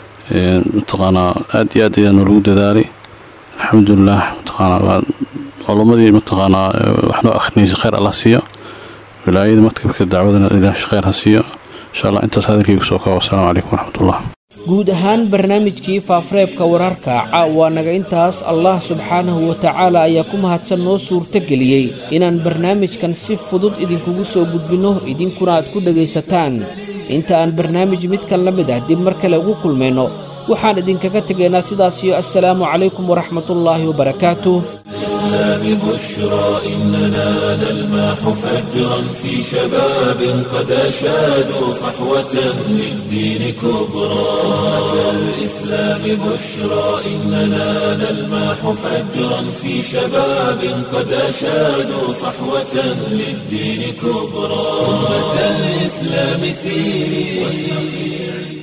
mataqaanaa aad iyo aad ayaa noolagu dadaalay alxamdulilah mataqaanaa waa culumadii mataqaanaa wax noo akhrinaysa khayr allah siiyo wilaayada maktabka dacwadana ilaah khayr ha siiyo insha allah intaas hadalkaygu soo kaabo wasalaamu calaykum waraxmatullah guud ahaan barnaamijkii faafareebka wararka caawa naga intaas allah subxaanahu wa tacaala ayaa ku mahadsan noo suurtogeliyey inaan barnaamijkan si fudud idinkugu soo gudbinno idinkuna aad ku dhegaysataan inta aan barnaamij midkan la mid ah dib mar kale ugu kulmayno waxaan idinkaga tegaynaa sidaasiyo assalaamu calaykum waraxmatullaahi wabarakaatuh الإسلام بشرى إننا نلمح فجرا في شباب قد أشادوا صحوة للدين كبرى أتى الإسلام بشرى إننا نلمح فجرا في شباب قد أشادوا صحوة للدين كبرى أمة الإسلام سيري